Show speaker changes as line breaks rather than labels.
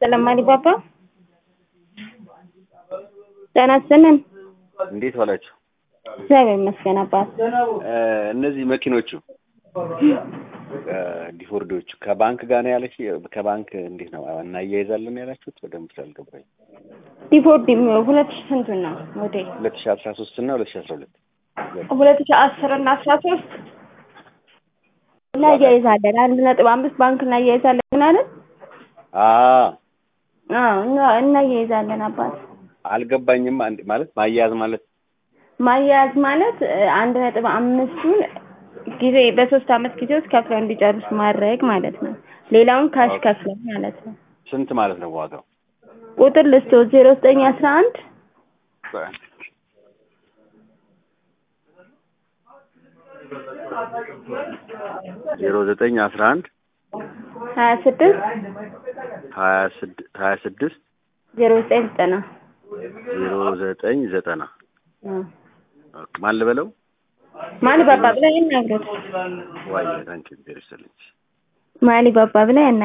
ይስጥልን ማሊባባ። ጤና ይስጥልን።
እንዴት ዋላችሁ?
እግዚአብሔር ይመስገን አባት።
እነዚህ መኪኖቹ ዲፎርዶቹ ከባንክ ጋር ነው ያለች። ከባንክ እንዴት ነው እናያይዛለን ያላችሁት? በደንብ ስላልገባኝ።
ዲፎርድ ሁለት ሺህ ስንቱን ነው ሞዴል?
ሁለት ሺህ አስራ ሶስት እና ሁለት ሺህ አስራ ሁለት
ሁለት ሺህ አስር እና አስራ ሶስት እናያይዛለን። አንድ ነጥብ አምስት ባንክ እናያይዛለን ምናለን እናያይዛለን አባት።
አልገባኝም። አንድ ማለት ማያያዝ ማለት
ማያያዝ ማለት አንድ ነጥብ አምስቱን ጊዜ በሶስት አመት ጊዜ ውስጥ ከፍለው እንዲጨርሱ ማድረግ ማለት ነው። ሌላውን ካሽ ከፍለው ማለት ነው።
ስንት ማለት ነው ዋጋው?
ቁጥር ልስቶ ዜሮ ዘጠኝ አስራ አንድ
ዜሮ ዘጠኝ አስራ አንድ
ሀያ ስድስት
ሀያ ስድ- ሀያ ስድስት
ዜሮ ዘጠኝ ዘጠና
ዜሮ ዘጠኝ ዘጠና ማን ልበለው?
ማሊ ባባ ብላ ያናግሩት።
ዋይ ታንኪ ቬሪ ሰለች
ማሊ ባባ ብላ ያናግሩት።